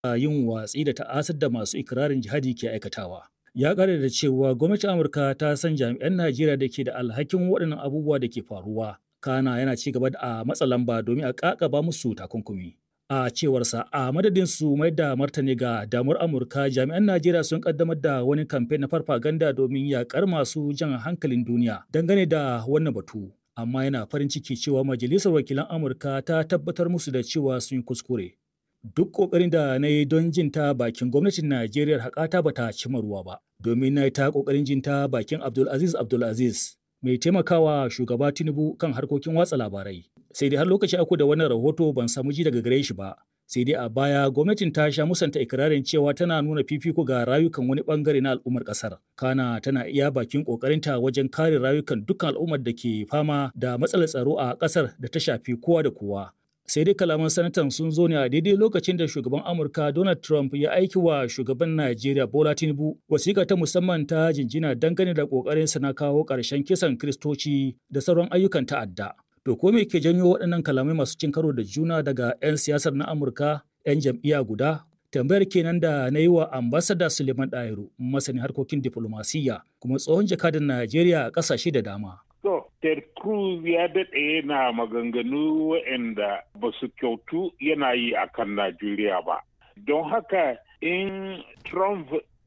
yin watsi da ta'asar da masu ikirarin jihadi ke aikatawa. Ya ƙara da cewa gwamnatin Amurka ta san jami'an Najeriya da ke da alhakin waɗannan abubuwa da ke faruwa. Kana yana ci gaba da a matsa lamba domin a ƙaƙaba musu takunkumi. A cewarsa a madadin su mai da martani ga damar Amurka jami'an Najeriya sun kaddamar da wani kamfe na farfaganda domin yaƙar masu jan hankalin duniya dangane da wannan batu. Amma yana farin ciki cewa Majalisar Wakilan Amurka ta tabbatar musu da cewa sun yi kuskure. duk ƙoƙarin da na yi don jin ta bakin gwamnatin Najeriya haƙata ba ta cimma ruwa ba, domin na yi ta ƙoƙarin jin ta bakin Abdulaziz Abdulaziz mai taimakawa shugaba Tinubu kan harkokin watsa labarai. Sai dai har lokaci aku da wannan rahoto ban samu ji daga gare shi ba. Sai dai a baya gwamnatin ta sha musanta ikirarin cewa tana nuna fifiko ga rayukan wani bangare na al'ummar ƙasar. Kana tana iya bakin ƙoƙarinta wajen kare rayukan dukkan al'ummar da ke fama da matsalar tsaro a ƙasar da ta shafi kowa da kowa. sai dai kalaman sanatan sun zo ne a daidai lokacin da shugaban amurka donald trump ya aiki wa shugaban najeriya bola tinubu wasiƙa ta musamman ta jinjina dangane da ƙoƙarin na kawo ƙarshen kisan kiristoci da sauran ayyukan ta'adda to ko me ke janyo waɗannan kalamai masu cin karo da juna daga 'yan siyasar na amurka 'yan jam'iyya guda tambayar kenan da na yi wa ambasada suleiman ɗahiru masanin harkokin diflomasiyya kuma tsohon jakadan najeriya a ƙasashe da dama To, Ted Cruz ya daɗe yana maganganu waɗanda ba su kyautu yana yi a kan Najeriya ba. Don haka in Trump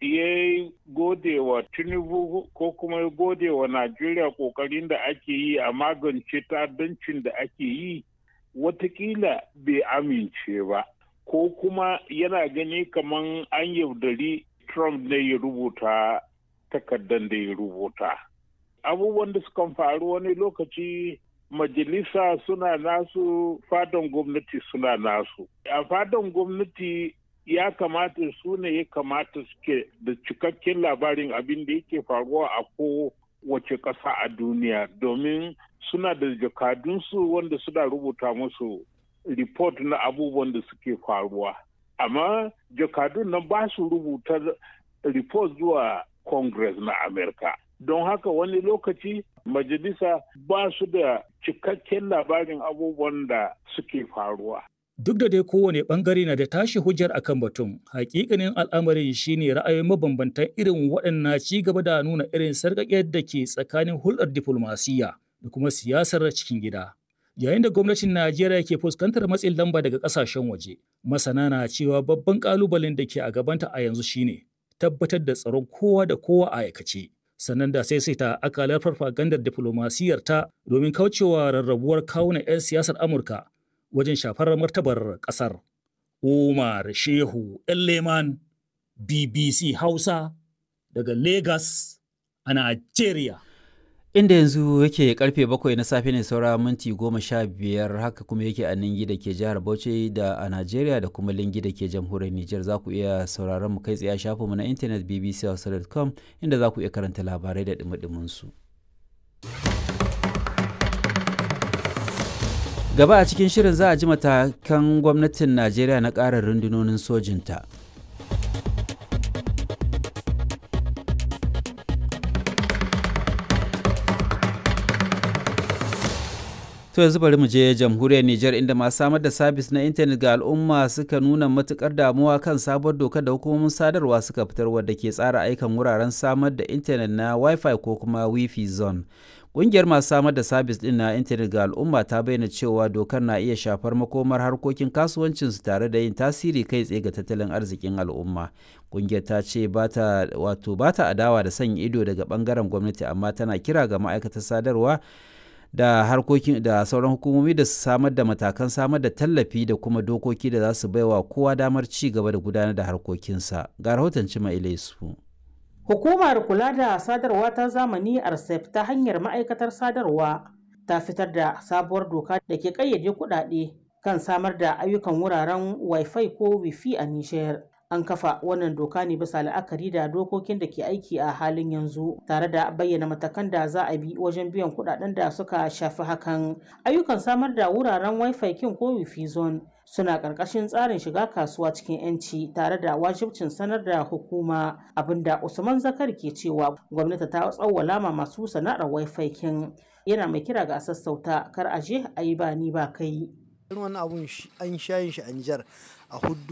ya gode wa Tinubu ko kuma ya gode wa Najeriya ƙoƙarin da ake yi a magance ta'addancin da ake yi, watakila bai amince ba. Ko kuma yana gani kamar an yaudari Trump ne ya rubuta takardar da ya rubuta. abubuwan da sukan faru wani lokaci majalisa suna nasu fadan gwamnati suna nasu a fadan gwamnati ya kamata su ne ya kamata suke da cikakken labarin abin da yake faruwa a ko wace ƙasa a duniya domin suna da jakadunsu wanda suna rubuta musu report na abubuwan da suke faruwa amma jakadun nan ba su rubuta report zuwa congress na amerika don haka wani lokaci majalisa ba su da cikakken labarin abubuwan da suke faruwa. Duk da dai kowane bangare na da tashi hujjar akan batun, hakikanin al'amarin shine ra'ayoyin mabambantan irin waɗannan ci gaba da nuna irin sarƙaƙiyar da ke tsakanin hulɗar diflomasiyya da kuma siyasar cikin gida. Yayin da gwamnatin Najeriya ke fuskantar matsin lamba daga ƙasashen waje, masana na cewa babban ƙalubalen da ke a gabanta a yanzu shine tabbatar da tsaron kowa da kowa a aikace. sannan da sai sai ta akalar farfagandar diflomasiyyar ta domin kaucewa rarrabuwar kawunan 'yan siyasar Amurka wajen shafar martabar ƙasar. Umar Shehu Leman BBC Hausa daga Lagos a Najeriya. Inda yanzu yake karfe bakwai na safe ne saura minti goma sha biyar haka kuma yake a Ningi da ke jihar Bauchi da a Najeriya da kuma Lingi da ke jamhuriyar Nijar za ku iya sauraron mu kai tsaye a shafinmu na intanet bbchausa.com inda za ku iya karanta labarai da dumi su. Gaba a cikin shirin za a ji matakan gwamnatin Najeriya na ƙara rundunonin sojinta. To yanzu bari mu je jamhuriyar Nijar inda masu samar da sabis na intanet ga al'umma suka nuna matukar damuwa kan sabuwar dokar da hukumomin sadarwa suka fitar wadda ke tsara aikan wuraren samar da intanet na Wi-Fi ko kuma Wi-Fi zone. Ƙungiyar masu samar da sabis ɗin na intanet ga al'umma ta bayyana cewa dokar na iya shafar makomar harkokin kasuwancinsu tare da yin tasiri kai tsaye ga tattalin arzikin al'umma. Ƙungiyar ta ce bata wato bata adawa da sanya ido daga ɓangaren gwamnati amma tana kira ga ma'aikatar sadarwa da harkokin da sauran hukumomi da su samar da matakan samar da tallafi da kuma dokoki da za su baiwa kowa damar ci gaba da gudanar da harkokinsa ga rahoton cima ilaisu hukumar kula da sadarwa ta zamani arsef ta hanyar ma'aikatar sadarwa ta fitar da sabuwar doka da ke kayyade kuɗaɗe kan samar da ayyukan wuraren wifi ko wifi a nishiyar an kafa wannan doka ne bisa la'akari da dokokin da ke aiki a halin yanzu tare da bayyana matakan da za a bi wajen biyan kudaden da suka shafi hakan ayyukan samar da wuraren wifi kin ko wifi zone suna ƙarƙashin tsarin shiga kasuwa cikin 'yanci tare da wajibcin sanar da hukuma abinda usman zakar ke cewa gwamnati ta tsawwala ma masu sana'ar wifi kin yana mai kira ga sassauta kar a je a yi ba ni ba kai irin wannan abun an shayin shi a Nijar a huddu